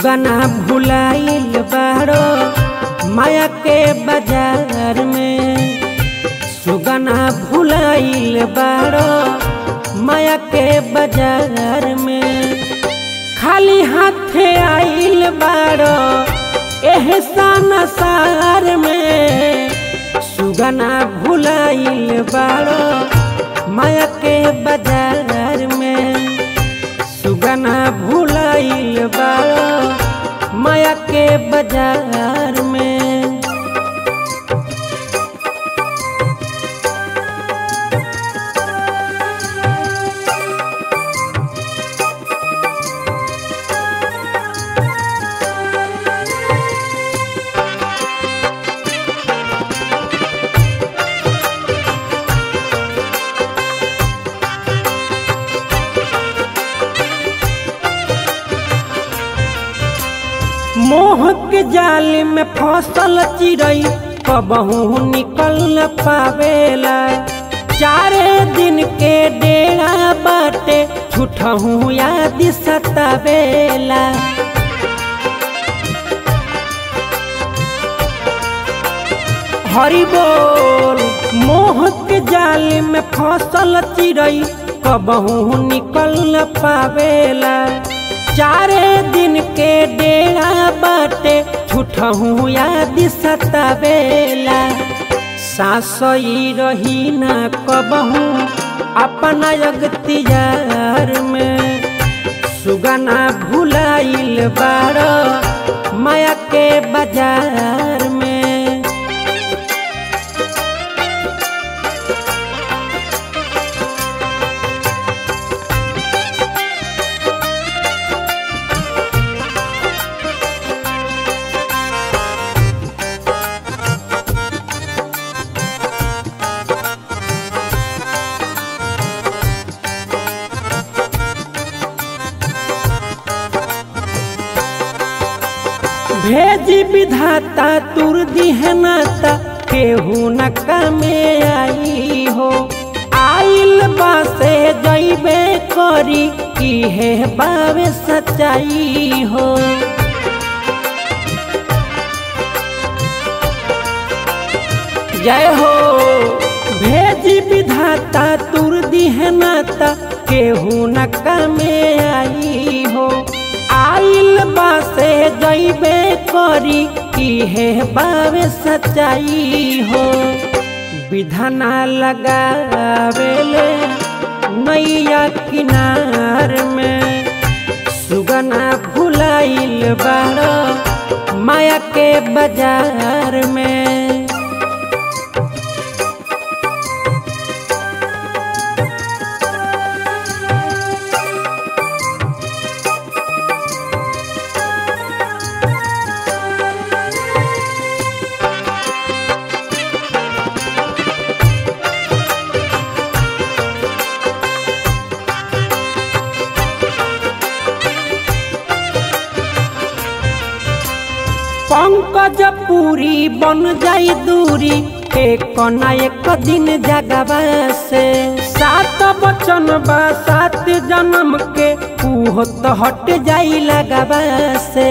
सुगना भुलाइल बाड़ो माया के बाजार में सुगना भुलाइल बाड़ो माया के बाजार में खाली हाथे आइल बाड़ो एहसान सार में सुगना भुलाइल बाड़ो माया के बाजार में सुगना भुलाइल बाड़ो माया के बाजार में मोह के जाल में फसल चिड़ई कबहू निकल न पावेला चारे दिन के डेरा बाटे छुटहू याद सतावेला हरि बोल मोह के जाल में फसल चिड़ई कबहू निकल न पावेला चारे दिन के डेरा बाटे छुटहू याद सतावेला सासई रही न कबहू अपना अगतियार में सुगना भुलाइल बाड़ माया के बाजार में भेजी विधाता तुर दिहनाता केहू न कमे आई हो आइल बासे जैबे करी इहे बावे सच्चाई हो जय हो भेजी विधाता तुर दिहनाता केहू न कमे आई हो आइल बासे जैबे करी इहे बावे सच्चाई हो विधाना लगावेले नैया किनार में सुगना भुलाइल बाड़ माया के बाजार में पंकज पूरी बन जाई दूरी एक ना एक दिन जगवा से सात बचन बा सात जन्म के उहो तो हट जाई लगवा से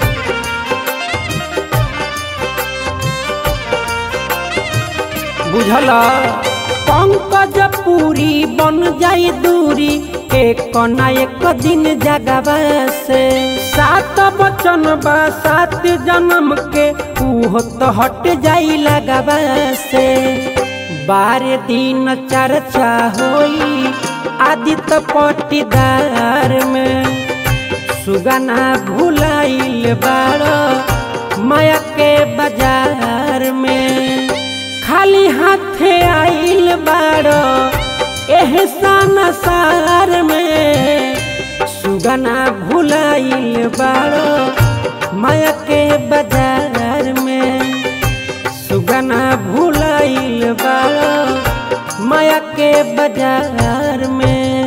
बुझला पंकज पूरी बन जाई दूरी एक ना एक दिन जगवा से सात बचन बा सात जन्म के उहो तो हट जाई लगवा से बारह दिन चर्चा होई आदित्य पटीदार में सुगना भुलाइल बाड़ माया के बाजार में खाली हाथे आइल बाड़ एहसान सार में सुगना भुलाइल बाड़ माया के बाजार में सुगना भुलाइल बाड़ माया के बाजार में